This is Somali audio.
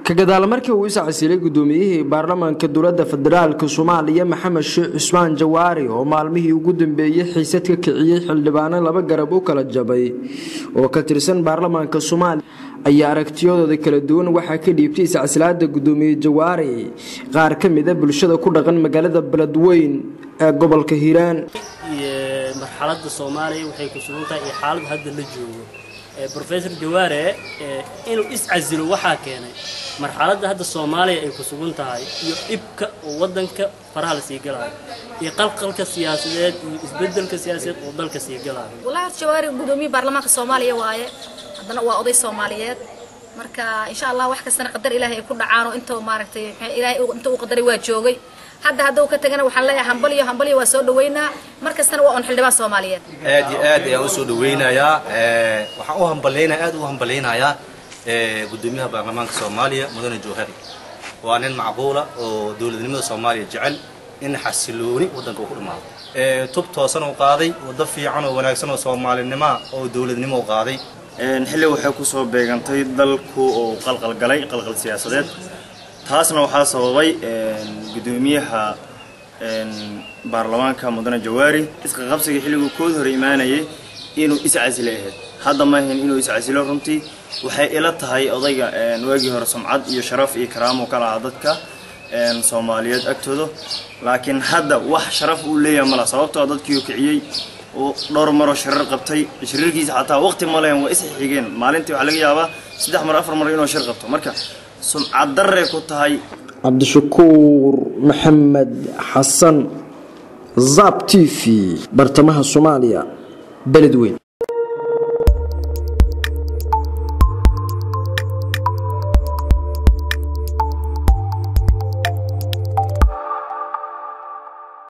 ka gadaal markii uu iscasilay gudoomiyihii baarlamaanka dowladda federaalk soomaaliya maxamed sheekh cusmaan jawaari oo maalmihii ugu dambeeyey xiisad ka kiciyey xildhibaano laba garab u kala jabay oo ka tirsan baarlamaanka soomaaliya ayaa aragtiyadooda kala duwan waxaa ka dhiibtay iscasilaada gudoomiye jawaari qaar ka mid a bulshada ku dhaqan magaalada beledweyn ee gobolka hiiraan marxalada soomaaliya waxay ku sugan tahay iyo xaalada hadda la joogo rofesor jawaare inuu iscasilo waxaa keenay marxaladda hadda soomaaliya ay ku sugan tahay iyo dhibka oo wadanka faraha la sii galaayo iyo qalqalka siyaasadeed iyo isbedelka siyaasadeed oo dalka sii galaayo walahi jawaari gudoomiye baarlamaanka soomaaliya waaye haddana waa oday soomaaliyeed marka insha allah wax kastana qadar ilaahay ay ku dhacaano inta maaragtay ilaahay inta uu qadaray waa joogay hadda hadda uu ka tagana waxaan leeyahay hambaliyo hambaliyo waa soo dhaweynaa mar kastana waa un xildhibaan soomaaliyeed aad iyo aad ayaan usoo dhaweynayaa waxaan u hambalyaynaya aad u hambalyaynayaa gudoomiyaha baarlamaanka soomaaliya mudane jawhari waa nin macquula oo dowladnimada soomaaliya jecel in xasilooni waddanka uu ku dhamaado tub toosan uu qaaday waddo fiican oo wanaagsan oo soomaalinimoa oo dowladnimo u qaaday xilli waxay kusoo beegantay dalku oo qalqalgalay qalqal siyaasadeed taasna waxaa sababay gudoomiyaha baarlamaanka mudane jawaari isqaqabsiga xilliguu kood hore imaanayay inuu iscasilo ahayd hadda maahayn inuu iscasilo runtii waxay ila tahay odayga waagii hore sumcad iyo sharaf iyo karaamo ka lahaa dadka soomaaliyeed agtooda laakiin hadda wax sharaf uu leeyahay mala sababtoo dadkiiu kiciyey uu dhowr maroo shirar qabtay shirarkiisa xataa waqti malen waa isxigeen maalintii waxaa laga yaabaa saddex mar afar mar inuu shir qabto marka sumcad darray ku tahay cabdishakuur maxamed xasan zab t v bartamaha soomaaliya beledweyn